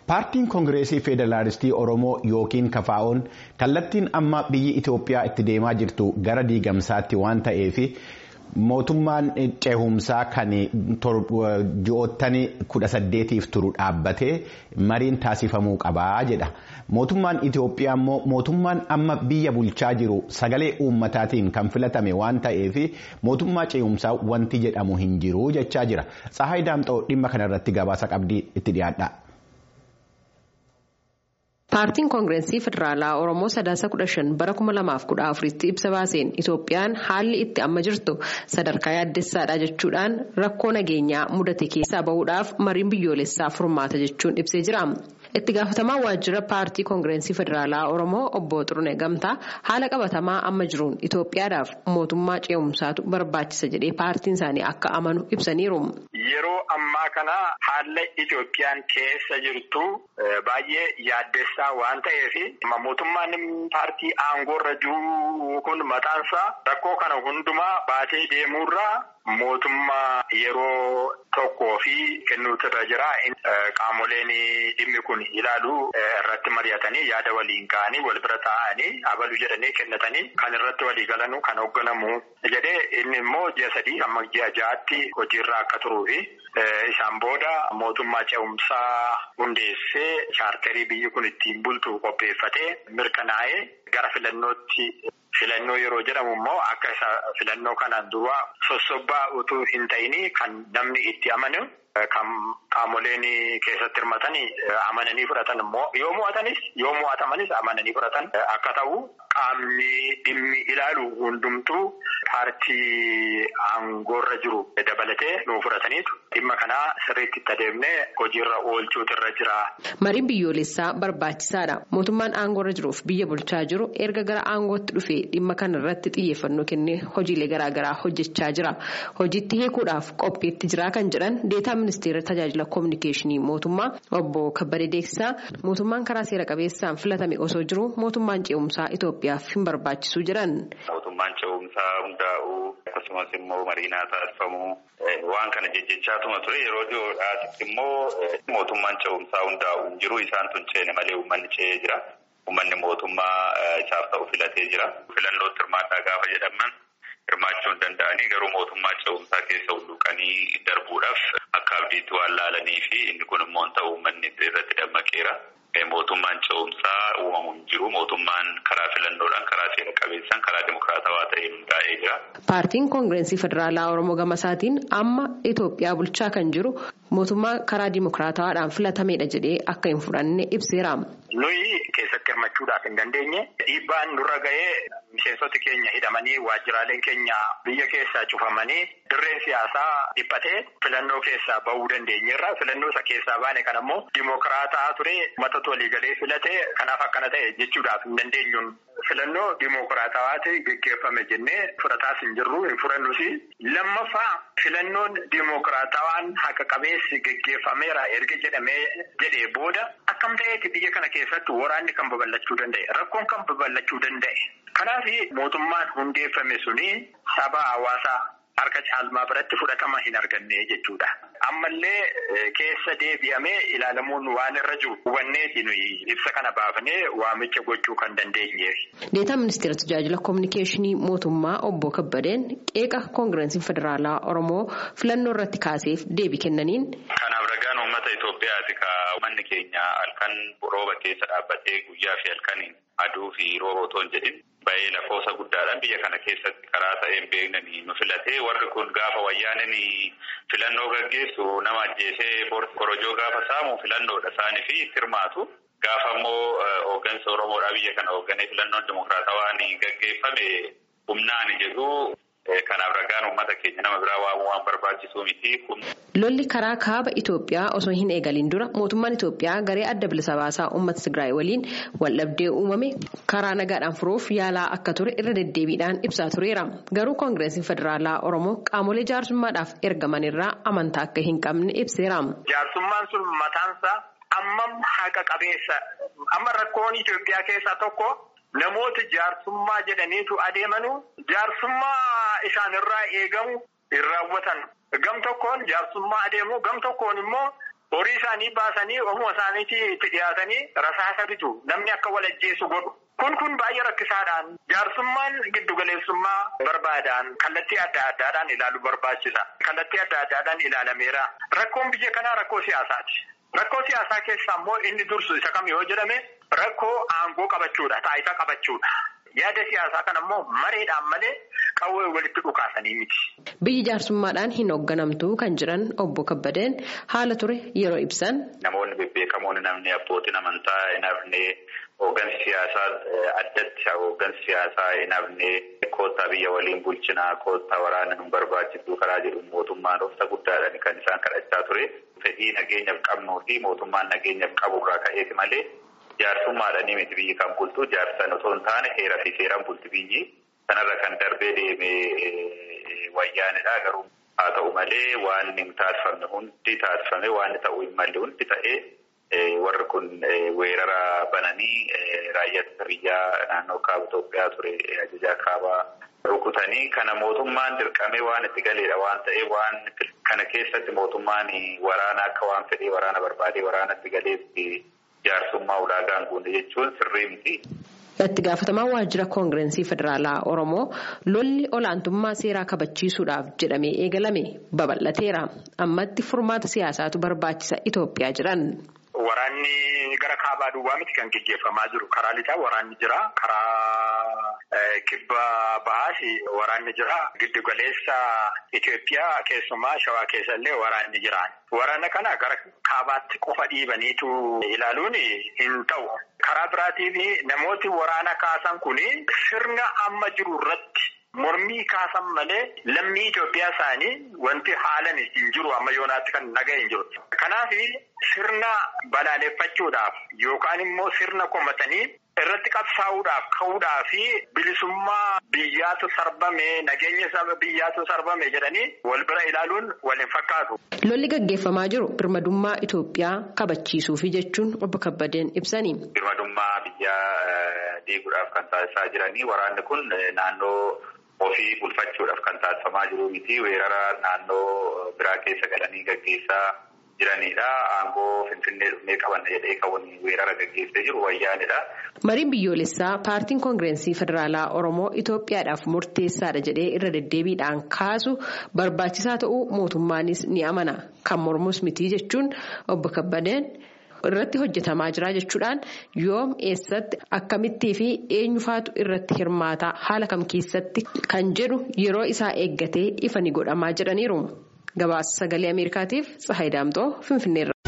Paartiin Koongireesii Federaalistii Oromoo yookiin Kafaa'oon kallattiin amma biyyi Itoophiyaa itti deemaa jirtu gara diigamsaatti waan ta'eef mootummaan ceehumsaa kan ji'oottanii kudha saddeetiif turu dhaabbatee mariin taasifamuu qabaa jedha. Mootummaan Itoophiyaa immoo mootummaan amma biyya bulchaa jiru sagalee uummataatiin kan filatame waan ta'eef mootummaa ceehumsaa wanti jedhamu hin jiru jechaa jira. Tsahaay Daamxoo dhimma kanarratti gabaasa qabdii itti dhiyaadha. Paartiin Koongireesii Federaalaa Oromoo sadaasa kudha shan bara kuma lamaaf kudha afuritti ibsa baaseen Itoophiyaan haalli itti amma jirtu sadarkaa yaaddessaadha jechuudhaan rakkoo nageenyaa mudate keessaa bahuudhaaf mariin biyyoolessaa furmaata jechuun ibsee jira. Itti gaafatamaa waajjira paartii Koongireesii Federaalaa Oromoo obbo Xurune Gamtaa haala qabatamaa amma jiruun Itoophiyaadhaaf mootummaa ceehumsaatu barbaachisa jedhee paartiin isaanii akka amanu ibsaniiru. Yeroo ammaa kana haala Itoophiyaan keessa jirtu baay'ee yaaddessaa waan ta'eef mootummaan paartii aangoorra jiru kun mataansaa rakkoo kana hundumaa baatee deemuurraa mootummaa yeroo tokkoo fi kennuutu irra jira. Qaamoleen dhimmi kun ilaalu irratti mari'atanii yaada waliin ka'anii wal bira taa'anii abalu jedhanii kennatanii kan irratti walii galanu kan hoogganamu jedhee inni immoo ji'a sadii hamma ji'a ja'aatti hojiirra akka turuu fi isaan booda mootummaa ceehumsaa hundeessee chaartarii biyyi kun ittiin bultu qopheeffatee mirkanaa'ee gara filannootti. Filannoo yeroo jedhamu immoo akka isa filannoo kanaan dura sossobbaa utuu hin ta'in kan namni itti amanu kan qaamoleen keessatti hirmatanii amananii fudhatan immoo yoo mo'atanis yoo mo'atamanis amananii fudhatan akka ta'u qaamni dhimmi ilaalu hundumtuu paartii aangoorra jiru dabalatee nuu fudhataniitu dhimma kanaa sirriitti itti adeemnee hojiirra oolchuutu irra jira. Mariin biyyoolessaa barbaachisaadha. Mootummaan aangoorra jiruuf biyya bulchaa jiru erga gara aangootti dhufee dhimma kana irratti xiyyeeffannoo kennee hojiilee garaagaraa hojjechaa jira. Hojiitti hiikuudhaaf qophiitti jira kan jedhan deetaa ministeera tajaajila koominikeeshinii mootummaa obbo Kabbadee Deeksisaa mootummaan karaa seera qabeessaan filatame osoo jiru mootummaan ceehumsaa Itoophiyaaf hin barbaachisu jedhan. Mootummaan ceehumsaa hundaa'uu akkasumas immoo mariinaa taasifamuu waan kana jejjechaatuma ture yeroo dhiyoodhaatti immoo mootummaan ceehumsaa hundaa'uu hin jiru isaan tun ceene malee uummanni ce'ee jira. Uummanni mootummaa isaaf ta'u filatee jira. Filannootti hirmaadhaa gaafa jedhaman hirmaachuu hin danda'anii garuu mootummaa ceehumsaa keessa hulluuqanii darbuudhaaf akka abdiitti waan laalanii fi inni kun immoo hin ta'u uummanni irratti dammaqeera. Mootummaan ceehumsaa uumamu hin jiru. Mootummaan karaa filannoodhaan karaa seera qabeessaan karaa dimokiraatawaa ta'een hundaa'ee jira. Paartiin Koongireesii Federaalaa Oromoo Gamasaatiin amma Itoophiyaa bulchaa kan jiru mootummaa karaa dimokiraatawaadhaan filatameedha jedhee akka hin fudhanne ibseera. Nuyi keessatti hirmachuudhaaf hin dandeenye dhiibbaan nurra ga'ee miseensoti keenya hidhamanii waajjiraaleen keenya biyya keessaa cufamanii dirreen siyaasaa dhiphatee filannoo keessaa bahuu dandeenyeerra. Filannoo isa keessaa baane kan ammoo dimokiraataa ture uummatatu waliigalee filate kanaaf akkana ta'e jechuudhaaf hin dandeenyuun. Filannoo dimokiraatawaati geggeeffame jennee fudhataas hin jirru hin fudhannus. Lammaffaa filannoon dimokiraatawaan haqa qabeessi geggeeffameera erga jedhamee jedhee booda akkam ta'eeti biyya kana keessatti waraanni kan babal'achuu danda'e rakkoon kan babal'achuu danda'e. Kanaaf mootummaan hundeeffame suni saba hawaasaa harka caalmaa biratti fudhatama hin arganne jechuudha. Ammallee keessa deebi'amee ilaalamuun waan irra jiru hubanneeti nuyi ibsa kana baafnee waamicha gochuu kan dandeenye. Deetaa ministeera tajaajila koominikeeshinii mootummaa obbo Kabbadeen qeeqa koongireesiin federaalaa Oromoo filannoo irratti kaaseef deebii kennaniin. Kanaaf ragaan uummata Itoophiyaati ka uummanni keenya halkan rooba keessa dhaabbatee guyyaa fi halkaniin aduu fi rooba otoo hin jedhin baay'ee lakkoofsa guddaadhaan biyya kana keessatti karaa ta'een beeknanii nu filatee warri kun gaafa wayyaananii filannoo gaggeessu nama ajjeesee korojoo gaafa saamu filannoodha isaanii fi itti hirmaatu. Gaafa immoo hooggansa Oromoodhaa biyya kana hoogganee filannoon dimokiraatawaan gaggeeffame humnaan jedhu kanaaf ragaan uummata keenya nama biraa waamuu waan barbaachisuu miti. Lolli karaa kaaba Itoophiyaa osoo hin eegalin dura mootummaan Itoophiyaa garee adda bilisa baasaa uummata Tigraay waliin waldhabdee uumame karaa nagaadhaan furuuf yaalaa akka ture irra deddeebiidhaan ibsaa tureera. Garuu koongireesiin federaalaa Oromoo qaamolee jaarsummaadhaaf ergaman irraa amantaa akka hin qabne ibseera. Jaarsummaan sun mataansaa ammam haqa qabeessa amma rakkoon Itoophiyaa keessaa tokko. Namoota jaarsummaa jedhaniitu adeemanu jaarsummaa isaanirraa eegamu hin raawwatan. Gam tokkoon jaarsummaa adeemu gam tokkoon immoo horii isaanii baasanii ofuma isaaniitti itti dhiyaatanii rasaasa bitu namni akka wal ajjeesu godhu. Kun kun baay'ee rakkisaadhaan jaarsummaan giddugaleessummaa barbaadaan kallattii adda addaadhaan ilaaluu barbaachisa. Kallattii adda addaadhaan ilaalameera. Rakkoon biyya kanaa rakkoo siyaasaati. Rakkoo siyaasaa keessaa immoo inni dursu isa kam yoo jedhame rakkoo aangoo qabachuudha. Taayitaa qabachuudha. Yaada siyaasaa kana immoo mareedhaan malee qawwee walitti dhukaasanii miti. Biyyi jaarsummaadhaan hin hoogganamtu kan jiran obbo Kabbadeen haala ture yeroo ibsan. Namoonni bebbeekamoon namni abbootiin amantaa hin hafne hooggansi siyaasaa addatti hooggansi siyaasaa hin hafne koottaa biyya waliin bulchinaa koottaa waraana nu barbaachisu karaa jedhu mootummaan obsa guddaadhaan kan isaan kadhachaa ture. Fedhii nageenyaaf qabnuu fi mootummaan nageenyaaf qabu irraa ka'eeti malee. Jaarsummaadhaan miti biyyi kan bultu jaarsan osoo hin taane heeraa fi seeraan bulti biyyi kanarra kan darbee deemee wayyaanidha garuu haa ta'u malee waan hin taasifamne hundi taasifame waan ta'uu hin malle hundi ta'ee warri kun weerara bananii raayyaa biyyaa naannoo kaaba Itoophiyaa ture ajajaa kaabaa rukutanii kana mootummaan dirqamee waan itti galeedha waan ta'eef waan kana keessatti mootummaan waraana akka waan fedhee waraana barbaadee waraana itti galeetti. Jaarsummaa ulaagaan guunne jechuun sirrii miti. Itti gaafatamaa waajjira koongirensii federaalaa Oromoo lolli olaantummaa seeraa kabachiisuudhaaf jedhamee eegalame babal'ateera. Ammatti furmaata siyaasaatu barbaachisa Itoophiyaa jiran. Waraanni gara kaabaa duwwaa miti kan gaggeeffamaa jiru. Karaa lixaa waraanni jira. Karaa kibba bahaas waraanni jira. Giddu galeessa Itoophiyaa keessumaa shawaa keessa illee waraanni jira. Waraana kana gara kaabaatti qofa dhiibaniitu ilaaluun hin ta'u. Karaa biraatiin namooti waraana kaasan kun sirna amma jiru irratti mormii kaasan malee lammii Itoophiyaa isaanii wanti haalan hin jiru amma yoonaatti kan nagaa hin jiru. Kanaaf sirna balaaleffachuudhaaf yookaan immoo sirna komatanii irratti qabsaa'uudhaaf ka'uudhaa fi bilisummaa biyyaatu sarbame nageenya biyyaatu sarbame jedhanii wal bira ilaaluun wal hin fakkaatu. Lolli gaggeeffamaa jiru birmadummaa Itoophiyaa kabachiisuufi jechuun obbo Kabbadeen ibsanii. Birmadummaa biyyaa diiguudhaaf kan taasisaa jiranii waraanni kun naannoo ofii bulfachuudhaaf kan taasifamaa jiru miti weerara naannoo biraa keessa galanii gaggeessaa jiranidha. Aangoo Finfinnee dhufnee qabanna jedhee kan weerara gaggeessee jiru wayyaanidha. Mariin biyyoolessaa paartiin koongirensii federaalaa Oromoo Itoophiyaadhaaf murteessaadha jedhee irra deddeebiidhaan kaasu barbaachisaa ta'uu mootummaanis ni amana. Kan mormus miti jechuun obbo Kabbadeen irratti hojjetamaa jira jechuudhaan yoom eessatti akkamittii fi eenyufaatu irratti hirmaataa haala kam keessatti kan jedhu yeroo isaa eeggatee ifa ni godhamaa jedhaniiru. Gabaasa sagalee Ameerikaatiif Tsahayi Daamxoo Finfinneerra.